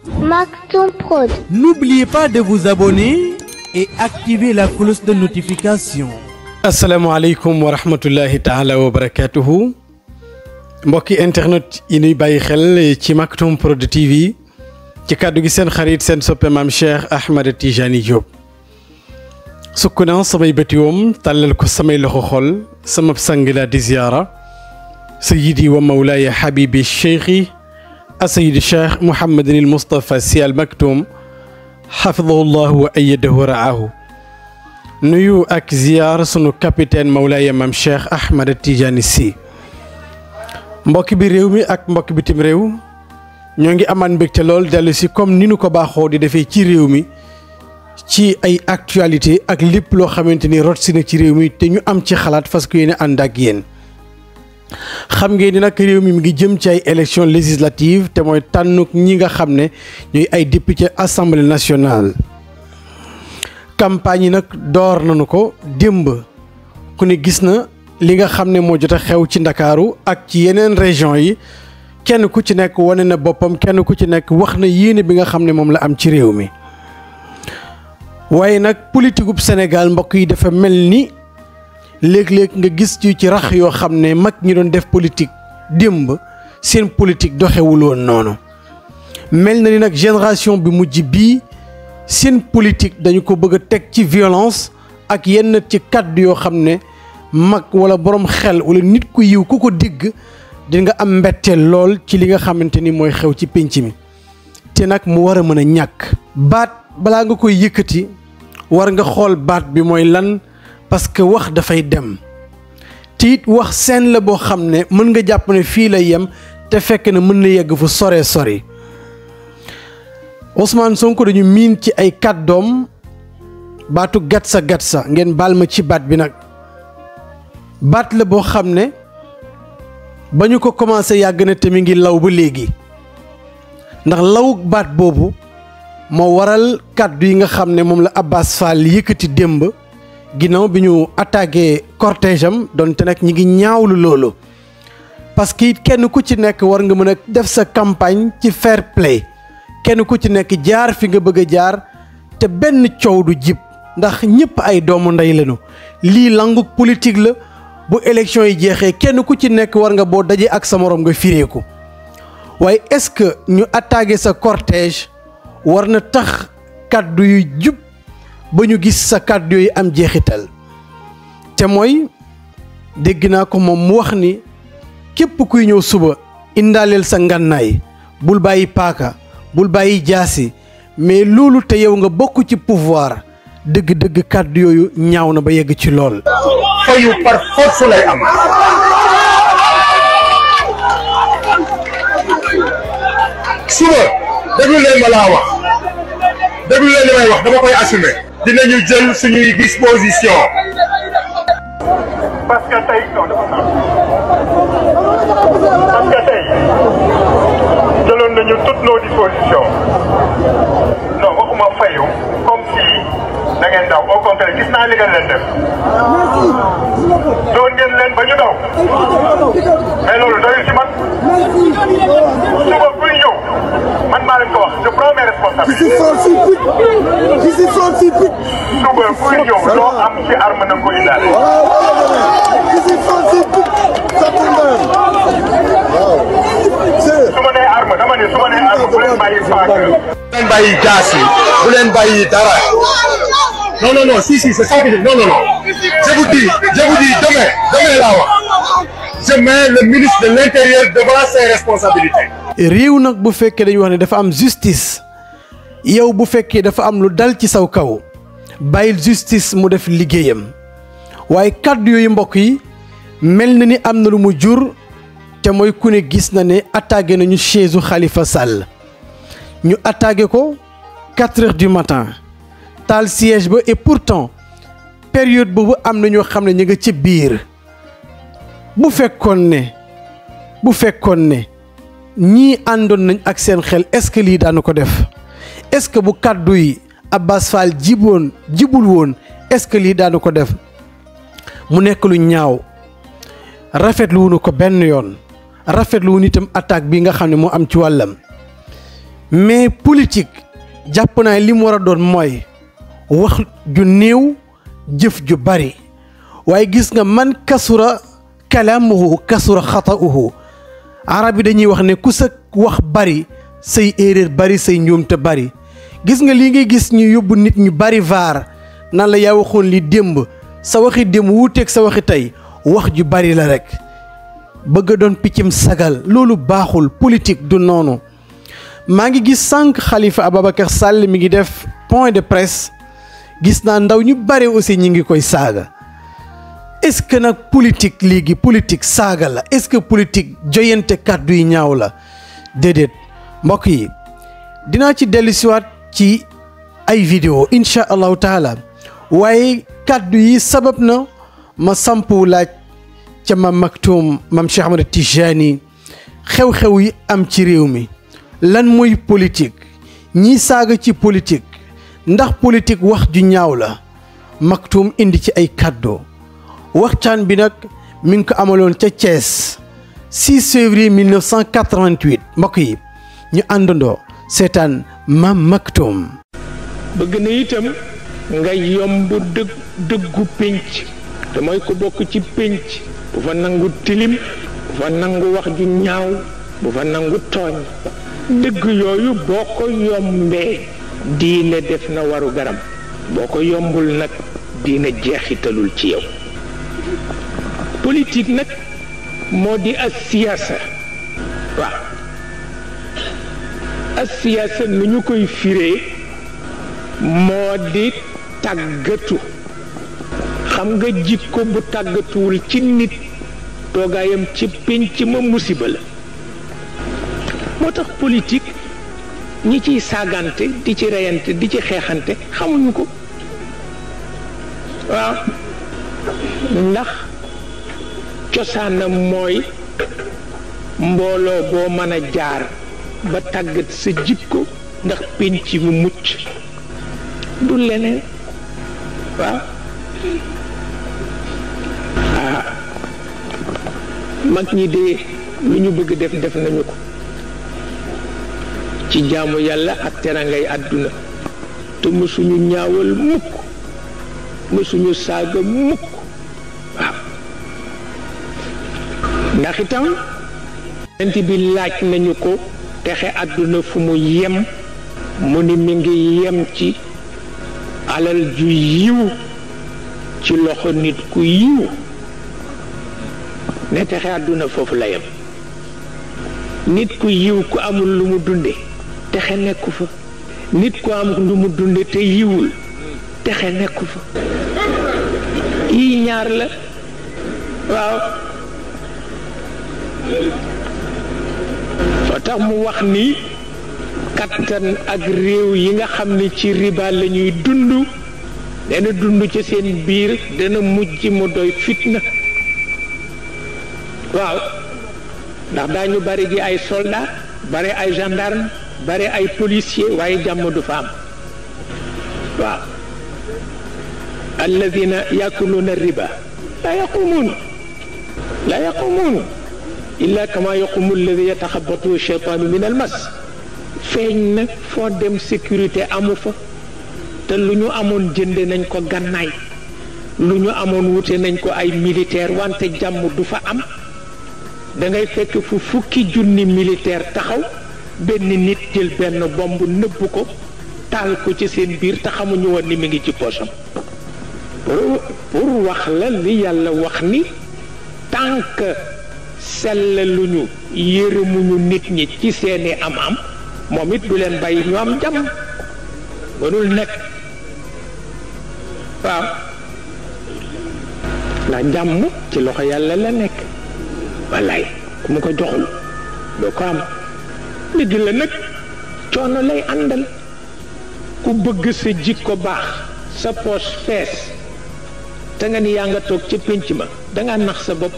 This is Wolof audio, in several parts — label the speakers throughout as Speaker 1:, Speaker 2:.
Speaker 1: Maktoum Prod.
Speaker 2: N'oubliez pas de vous abonner et activer la cloche de notification.
Speaker 3: asalaamaaleykum wa rahmatullahi taala wa barakatuhu mbokki internet yi nuy bàyyi xel ci Maktoum Prod TV ci kàddu gi seen xarit seen soppe maam Cheikh Ahmed Tijani Diop sukk naa samay bëti woom tàllal ko samay loxo xol sama sang la di ziyaara sayidi wa mawlaaya habibi cheikhi asayidi cheikh Mouhamadin il Moustapha Sy Al Maktoum xafidahu llahu wa ayadahu wa raahu nuyu ak ziyaar sunu capitaine Mawlaaya Maam Cheikh Ahmed Tidiane Sy mbokk bi réew mi ak mbokk bitim réew ñoo ngi amaan mbégte lool dellu si comme ni nu ko baaxoo di defee ci réew mi ci ay actualité ak lépp loo xamante ni rot si na ci réew mi te ñu am ci xalaat fas yéene ànd ak yéen xam ngeen ni nag réew mi mi ngi jëm ci ay élection législative te mooy tànnuk ñi nga xam ne ñooy ay député assemblée nationale campagne yi nag door nañu ko démb ku ne gis na li nga xam ne moo jot a xew ci ndakaaru ak ci yeneen région yi kenn ku ci nekk wane na boppam kenn ku ci nekk wax na yéene bi nga xam ne moom la am ci réew mi waaye nag politique ub Sénégal mbokk yi dafa mel ni léeg-léeg nga gis ci ci rax yoo xam ne mag ñi doon def politique démb seen politique doxewul woon noonu mel na ni nag génération bi mujj bii seen politique dañu ko bëgg a teg ci violence ak yenn ci kàddu yoo xam ne mag wala borom xel wala nit ku yiw ku ko digg di nga am mbetteel lool ci li nga xamante ni mooy xew ci pénc mi te nag mu war a mën a ñàkk. baat balaa nga koy yëkkati war nga xool baat bi mooy lan parce que wax dafay dem te it wax seen la boo xam ne mën nga jàpp ne fii lay yem te fekk na mën na yegg fu sore sori. Ousmane Sonko dañu miin ci ay kàddoom baatu gatsa gatsa ngeen baal ma ci baat bi nag baat la boo xam ne ba ñu ko commencé yàgg na te mi ngi law ba léegi ndax law baat boobu moo waral kàddu yi nga xam ne moom la Abbas Fall yëkkati démb ginnaaw bi ñu attaqué cortège am donte nag ñi ngi ñaawlu loolu parce que it kenn ku ci nekk war nga mën a def sa campagne ci fair play kenn ku ci nekk jaar fi nga bëgg a jaar te benn coow du jib ndax ñëpp ay doomu ndey lañu lii langu politique la bu élection yi jeexee kenn ku ci nekk war nga boo dajee ak sa morom nga fireeku waaye est-ce que ñu attaqué sa cortège war na tax kàddu yu jub ba ñu gis sa kàddu yooyu am jeexital te mooy dégg naa ko moom mu wax ni képp kuy ñëw suba indaaleel sa ngànnaay bul bàyyi paaka bul bàyyi jaasi mais loolu te yow nga bokk ci pouvoir dëgg-dëgg kàddu yooyu ñaaw na ba yegg ci lool.
Speaker 4: fayu par force lay am. suba déglu leen ma laa wax déglu leen li may wax dama koy assumer. dinañu jël suñuy disposition. parce que tey non dafa parce que tey jëloon nañu toutes nos dispositions non waxuma fayu comme si da ngeen daw au contraire gis naa li ngeen leen def doon ngeen leen ba ñu daw mais loolu doyul ci man suba buy ñëw man maa leen ko wax je prends mes responsabilités suba buy ñëw loo am ci arme na nga ko indaale su ma nee arme dama ne su ma nee arme bu leen bàyyi paaka bu leen bàyyi jaas yi bu leen bàyyi dara non non non si si c'est ça que je non non non je vous dis je vous dis demain demain laa wax je mets le ministre de l'intérieur devant ses responsabilités.
Speaker 3: réew nag bu fekkee dañuy wax ne dafa am justice yow bu fekkee dafa am lu dal ci saw kaw bàyyil justice mu def liggéeyam waaye kàddu yooyu mbokk yi mel na ni am na lu mu jur te mooy ku ne gis na ne attaqué nañu chaise u Khalifa Sall ñu attaqué ko quatre heures du matin taal siège ba et pourtant période boobu am na ñoo xam ne ñu nga ci biir bu fekkoon ne bu fekkoon ne ñii àndoon nañ ak seen xel est-ce que lii daanu ko def est-ce que bu kàddu yi Abbas Fall jiboon jibul woon est-ce que lii daanu ko def mu nekk lu ñaaw rafetlu wuñu ko benn yoon rafetlu wuñu itam attaque bi nga xam ne moo am ci wàllam mais politique jàpp naa li mu war a doon mooy wax ju néew jëf ju bari waaye gis nga man kasura kalaamuhu kasura xata'uhu arab yi dañuy wax ne ku sa wax bari say erreur bari say njuumte bari gis nga lii ngay gis ñu yóbbu nit ñu bari vaar nan la yaa waxoon li démb sa waxi démb wuuteeg sa waxi tey wax ju bari la rek bëgg a doon piccum sagal loolu baaxul politique du noonu maa ngi gis sànq Khalifa Ababacar Sall mi ngi def point de presse gis naa ndaw ñu bari aussi ñi ngi koy saaga est-ce que nag politique léegi politique saaga la est-ce que politique joyante kàddu yi ñaaw la déedéet mbokk yi dinaa ci dellusiwaat ci ay vidéo incha allahu taala waaye kàddu yi sabab na ma sampu laaj ca mam Maktoum mam Cheikh Ahmed Tijani xew-xew yi am ci réew mi lan mooy politique ñii saaga ci politique ndax politique wax ju ñaaw la Maktoum indi ci ay kàddu waxtaan bi nag mi ngi ko amaloon ca Thiès 6 février 1988 mbokk yi ñu àndandoo seetaan mam Maktoum
Speaker 1: bëgg na itam nga yomb dëgg dëggu pénc te mooy ko bokk ci pénc bu fa nangu tilim bu fa nangu wax ju ñaaw bu fa nangu tooñ dëgg yooyu boo ko yombee diine def na waru garam boo ko yombul nag diine jeexitalul ci yow politique nag moo di as siyaasa waaw as siyaasa nu ñu koy firee moo di tàggatu xam nga jikko bu tàggatuwul ci nit toogaayam ci pénc ma musiba la moo tax politique ñi ciy saagante di ci reyante di ci xeexante xamuñu ko waaw ndax cosaanam mooy mbooloo boo mën a jaar ba tàggat sa jikko ndax pénc mu mucc du leneen waaw ah mag ñi de lu ñu bëgg def def nañu ko ci jaamu yàlla ak terangay àdduna te mësuñu ñaawal mukk mësuñu saaga mukk waaw ndax itam yonent bi laaj nañu ko texe àdduna fu mu yem mu ni mi ngi yem ci alal ju yiw ci loxo nit ku yiw ne texe àdduna foofu la yem nit ku yiw ku amul lu mu dunde texe nekku fa nit ku am lu mu dunde te yiwul texe nekku fa yii ñaar la waaw fa tax mu wax ni kattan ak réew yi nga xam ne ci riba la ñuy dund dana dund ci seen biir dana mujj mu doy fitna waaw ndax daañu bari ji ay soldat bari ay gendarme bari ay policier waaye jàmm du fa am waaw alladina yakuluuna riba la yaqumuun la yaqumuun illa kama yaqumu alladi yataxabatu cheytaanu min almas feeñ na foo dem sécurité amu fa te lu ñu amoon jënde nañ ko gànnaay lu ñu amoon wute nañ ko ay militaire wante jàmm du fa am da ngay fekk fu fukki junni militaire taxaw benn nit jël benn bomb nëbb ko taal ko ci seen biir te xamuñu woon ni mi ngi ci poosam pour pour wax la li yàlla wax ni tànk sell lu ñu yërëmuñu nit ñi ci seeni am-am moom it du leen bàyyi ñu am jàmm mënul nekk waaw ndax jàmm ci loxo yàlla la nekk wallaay ku mu ko joxul doo ko am dëgg la nag coono lay àndal ku bëgg sa jikko baax sa poos fees te nga ni yaa nga toog ca pénc ma danga nax sa bopp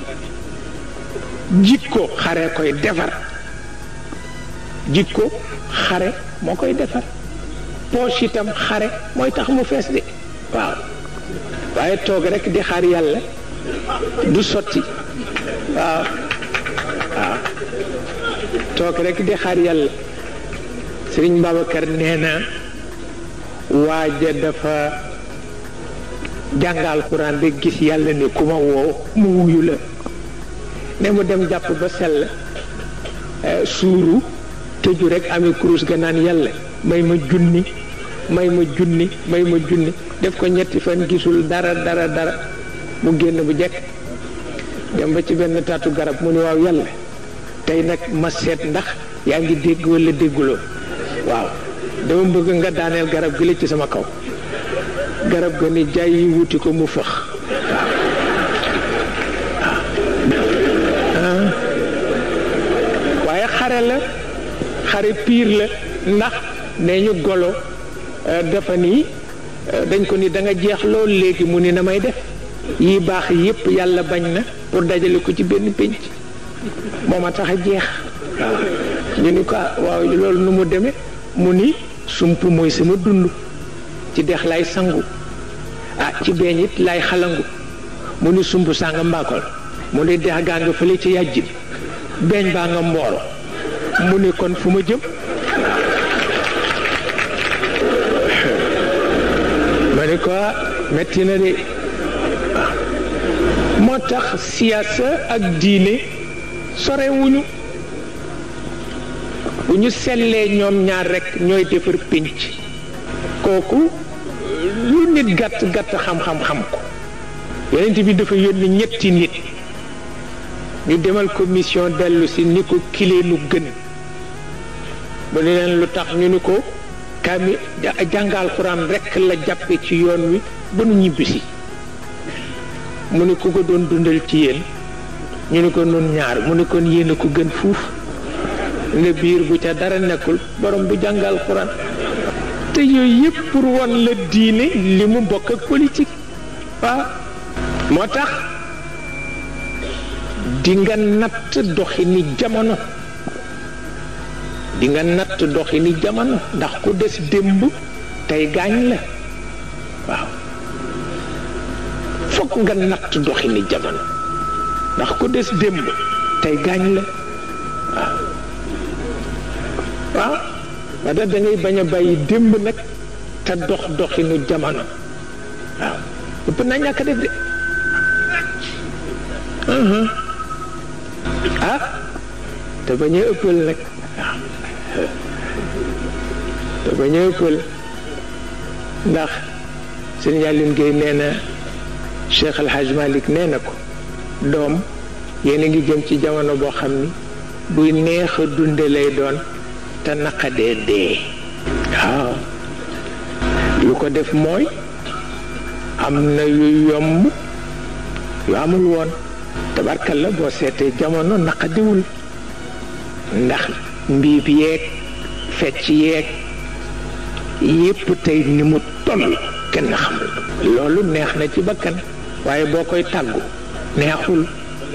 Speaker 1: jikko xare koy defar jikko xare moo koy defar poos itam xare mooy tax mu fees de waaw waaye toog rek di xaar yàlla du sotti waaw waaw toog rek di xaar yàlla Sëriñ Babacar nee na waaja dafa jàngal Alxuraan rek gis yàlla ne ku ma woo mu wuyu la ne mu dem jàpp ba sell suuru tëju rek amee kurus ga naan yàlla may ma junni may ma junni may ma junni def ko ñetti fan gisul dara dara dara mu génn bu jekk dem ba ci benn taatu garab mu ne waaw yàlla tey nag ma seet ndax yaa ngi dégg walla dégguloo waaw dama bëgg nga daaneel garab gi la ci sama kaw garab ga ni jaay yi wuti ko mu fëx waaye xare la xare piir la ndax nee ñu golo dafa nii dañ ko ni da nga jeex lool léegi mu ni na may def yi baax yépp yàlla bañ na pour dajale ko ci benn pénc moo ma tax a jeex waaw ñu ni ko waaw loolu nu mu demee mu ni sump mooy sama dund ci dex lay sangu ah ci beeñ it lay xalangu mu ni sump sanga mbaakol mu ni dex gaa nga fële ci yàjj bi beeñ baa nga mbooro mu ni kon fu ma jëm ma ni ko metti na de moo tax siyaasa ak diine sorewuñu bu ñu sellee ñoom ñaar rekk ñooy defar pénc kooku lu nit gàtt gàtt xam-xam xam ko yonent bi dafa yónni ñetti nit ñu demal ko mission dellu si ni ko kilee nu gën mu ne leen lu tax ñu ni ko kami jàngal Alxuraan rekk la jàppe ci yoon wi ba nu ñibbisi mu ni ku ko doon dundal ci yéen ñu ni ko nun ñaar mu ni kon yéen a ko gën fuuf ne biir bu ca dara nekkul borom bu jàngal Alxuraan te yooyu yëpp pour won la diine li mu bokk ak politique waaw moo tax di nga natt doxi ni jamono di nga natt doxi ni jamono ndax ku des démb tey gaañ la waaw fokk nga natt doxi ni jamono ndax ku des démb tey gaañ la waaw waaw ba da ngay bañ a bàyyi démb nag te dox doxinu jamono waaw ëpp naa ñàkk def de ah te bañ a ëppal nag waaw te bañ a ëppal ndax sëñ Yàllin Géey nee na Cheikh El Hadj Malick nee na ko doom yéen a ngi jëm ci jamono boo xam ni buy neex a dunde lay doon te naqadee dee waaw lu ko def mooy am na yu yomb yu amul woon tabarkal la boo seetee jamono naqadiwul ndax mbiib yeeg fecc yeeg yépp tey ni mu toll kenn xamul loolu neex na ci bakkan waaye boo koy tàggu neexul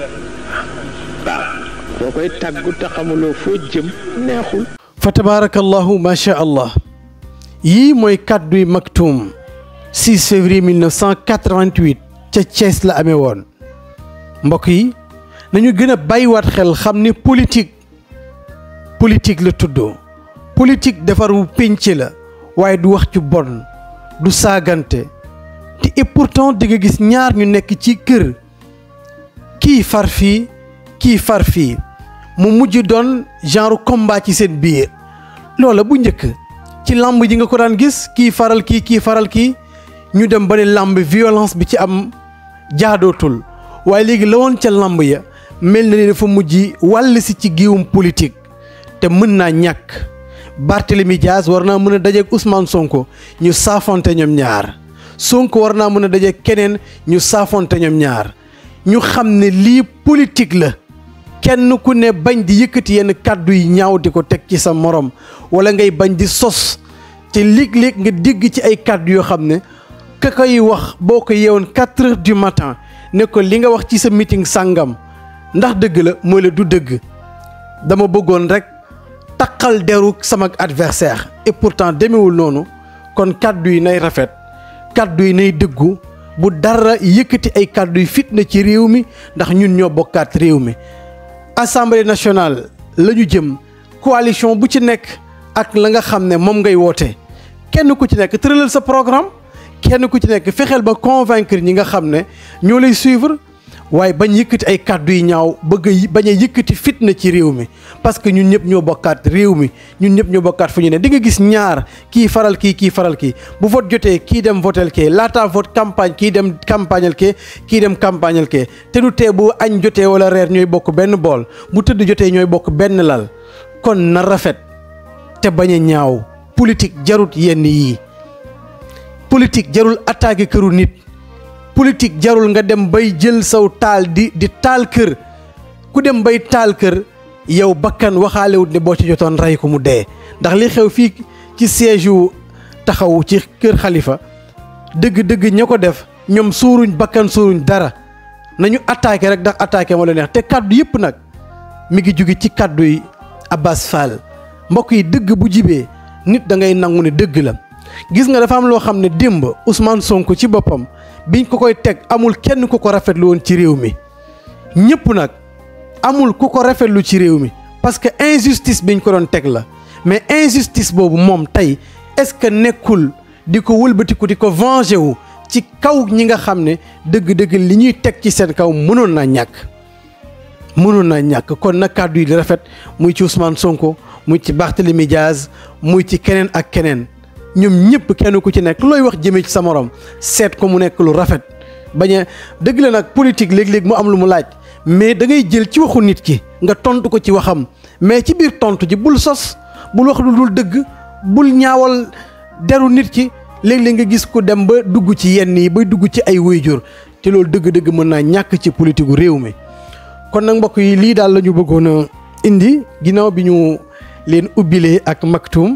Speaker 1: waaw boo koy tàggu te xamuloo foo jëm neexul
Speaker 3: fa tabaarakallahu ma sha allah yii mooy kàdduy Maktoum 6 février 1988 ca Thiès la amee woon mbokk yi nañu gën a bàyyiwaat xel xam ni politique politique la tuddoo politique defaru pénc la waaye du wax ci bon du saagante te et pourtant di nga gis ñaar ñu nekk ci kër kii far fii kii far fii mu mujj doon genre combat ci seen biir loola bu njëkk ci làmb ji nga ko daan gis kii faral kii kii faral kii ñu dem ba ne làmb violence bi ci am jaadootul waaye léegi la woon ca làmb ya mel na ni dafa mujj wàll si ci giiwum politique te mën naa ñàkk Barthélemy Diaz war naa mën a dajeek Ousmane Sonko ñu saafonte ñoom ñaar Sonko war naa mën a dajeek keneen ñu saafonte ñoom ñaar ñu xam ne lii politique la kenn ku ne bañ di yëkkati yenn kàddu yi ñaaw di ko teg ci sa morom wala ngay bañ di sos te léeg-léeg nga dégg ci ay kàddu yoo xam ne ka koy wax boo ko yeewoon quatre heures du matin ne ko li nga wax ci sa meeting sàngam ndax dëgg la mooy la du dëgg dama bëggoon rek taqal deru sama adversaire et pourtant demewul noonu kon kàddu yi nay rafet kàddu yi nay dëggu bu dara yëkkati ay kàddu yi fitna ci réew mi ndax ñun ñoo bokkaat réew mi assemblée nationale la ñu jëm coalition bu ci nekk ak la nga xam ne moom ngay woote kenn ku ci nekk tëralal sa programme kenn ku ci nekk fexeel ba convaincre ñi nga xam ne ñoo lay suivre waaye bañ yëkkati ay kàddu yi ñaaw bëgg a bañ a yëkkati fitna ci réew mi parce que ñun ñëpp ñoo bokkaat réew mi ñun ñëpp ñoo bokkaat fu ñu ne di nga gis ñaar kii faral kii kii faral kii bu vote jotee kii dem votel kee laataa vote campagne kii dem campagnal kee kii dem campagnal kee te du tee bu añ jotee wala reer ñooy bokk benn bool bu tëdd jotee ñooy bokk benn lal kon na rafet te bañ a ñaaw politique jarut yenn yii politique jarul attaqué këru nit politique jarul nga dem bay jël saw taal di di taal kër ku dem bay taal kër yow bakkan waxaalewut ne boo ci jotoon rey ko mu dee ndax li xew fii ci siège yu taxaw ci kër xalifa dëgg-dëgg ña ko def ñoom suuruñ bakkan suuruñ dara nañu attaqué rek ndax attaqué moo la neex te kàddu yëpp nag mi ngi jóge ci kàddu yi Abbas Fall mbokk yi dëgg bu jibee nit da ngay nangu ne dëgg la gis nga dafa am loo xam ne démb Ousmane Sonko ci boppam biñ ko koy teg amul kenn ku ko rafetlu woon ci réew mi ñëpp nag amul ku ko rafetlu ci réew mi parce que injustice biñ ko doon teg la mais injustice boobu moom tey est-ce que nekkul di ko wëlbatiku di ko venger wu ci kaw ñi nga xam ne dëgg-dëgg li ñuy teg ci seen kaw mënoon naa ñàkk mënoon naa ñàkk kon nag kàddu yi di rafet muy ci Ousmane Sonko muy ci Barthélémy Diaz muy ci keneen ak keneen ñoom ñëpp kenn ku ci nekk looy wax jëmee ci sa morom seet ko mu nekk lu rafet bañ a dëgg la nag politique léeg-léeg mu am lu mu laaj mais da ngay jël ci waxu nit ki nga tontu ko ci waxam mais ci biir tontu ji bul sos bul wax lu dul dëgg bul ñaawal deru nit ki léeg-léeg nga gis ko dem ba dugg ci yenn yi bay dugg ci ay wayjur te loolu dëgg-dëgg mën naa ñàkk ci politique gu réew mi. kon nag mbokk yi lii daal la ñu bëggoon a indi ginnaaw bi ñu leen ubbilee ak maktum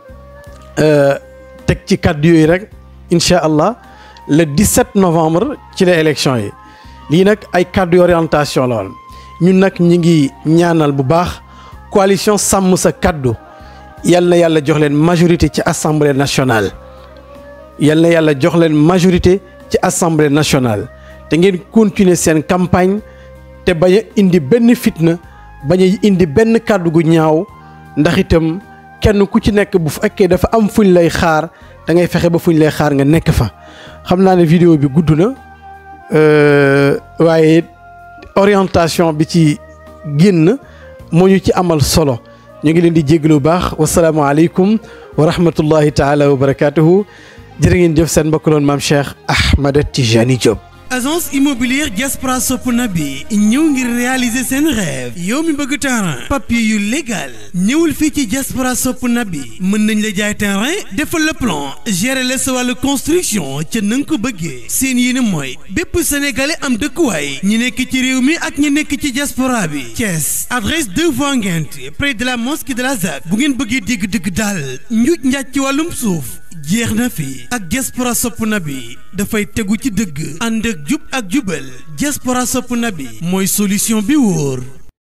Speaker 3: teg ci kàddu yooyu rek incha allah le 17 novembre ci la élection yi lii nag ay kàddu orientation la woon ñun nag ñi ngi ñaanal bu baax coalition sàmm sa kàddu yal na yàlla jox leen majorité ci assemblée nationale. yal na yàlla jox leen majorité ci assemblée nationale te ngeen continuer seen campagne te bañ a indi benn fitna bañ a indi benn kàddu gu ñaaw ndax itam. kenn ku ci nekk bu fekkee dafa am fuñ lay xaar da ngay fexe ba fuñ lay xaar nga nekk fa xam naa ne vidéo bi gudd na waaye orientation bi ci génn moo ñu ci amal solo ñu ngi leen di jéglu bu baax wasalaamaaleykum wa rahmatullahi taala wa barakaatuhu jërë ngeen jëf seen mbokk loon maam Cheikh Ahmed Tijani Diop.
Speaker 2: agence immobilière Diaspora Sopp Nabi ñëw ngir réaliser seen rêve yow mi bëgg terrain papier yu légal ñëwul fii ci Diaspora Sopp Nabi mën nañ la jaay terrain defal le plan gérer la sa wàllu construction ca na nga ko bëggee seen yéene mooy bépp sénégalais am dëkkuwaay ñi nekk ci réew mi ak ñi nekk ci diaspora bi Thiès adresse 2 voies Nguinth près de la mosquée de la ZAC bu ngeen bëggee dégg dëgg daal njuuj njaaj ci wàllum suuf jeex na fi ak diaspora sopp na bi dafay tegu ci dëgg ànd ak jub ak jubal diaspora sopp na bi mooy solution bi wóor